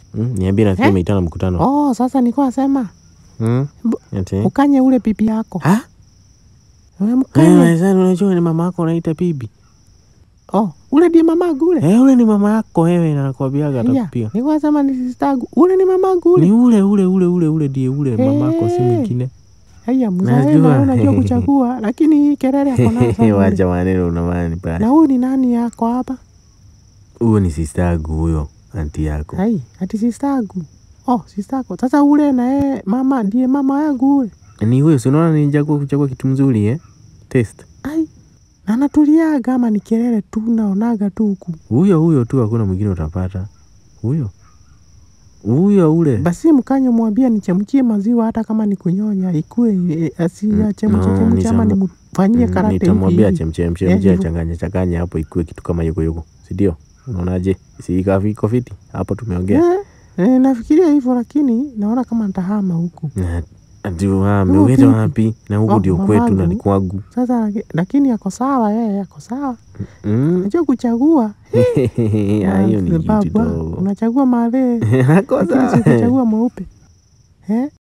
Mm, niambie nasikia Eh? umeitana mkutano. Oh, sasa nilikuwa nasema Mm. Bu- Ati? ukanye ule bibi yako. Ha? Wewe Eh, mkanye. sasa unajua ni mama yako unaita bibi. Oh, ule ndiye mamangu ule. Eh, ule ni mama yako wewe na nakwambiaga Yeah, atakupiga. nilikuwa nasema ni sistangu. Ule ni mamangu ule. Ni ule ule ule ule ule ndiye ule mama yako si Eh. mwingine. Haya, mzee Najua. na unajua kuchagua, lakini hii kelele yako nayo sana. ule. Wacha maneno unamani Na pale. huyu ni nani yako hapa? Huyo ni sister yangu huyo, anti yako. Hai, ati sistangu. Oh, sistako. Sasa ule na yeye mama ndiye mama yangu ule. Ni huyo, si unaona nichagua kuchagua kitu mzuri eh? Test. Ai. Na natuliaga ama ni kelele tu naonaga tu huku. Huyo huyo tu, hakuna mwingine utapata. Huyo. Huyo ule. Basi mkanye mwambie nichemchie maziwa hata kama ni kunyonya ikue e, asiachemche no, chemche ama nisema- nimfanyie Mm, karate Nitamwambia hivi. chemche mche Eh, mche hivyo. changanya changanya hapo ikuwe kitu kama yuko yuko. Si ndio? Unaonaje? Si iko iko fiti? Hapo tumeongea. Eh, eh, nafikiria hivyo lakini naona kama nitahama huku. Na ati wame Huyo uende vipi? wapi? Na huku Oh, ndio kwetu na mamangu. ni kwangu. Sasa laki- lakini ako sawa yeye, ako sawa. Mm. Najua kuchagua. Ya, hiyo ni Na kitu baba, kidogo. Unachagua madhe. Ako Lakini sawa. si kuchagua mweupe. Eh?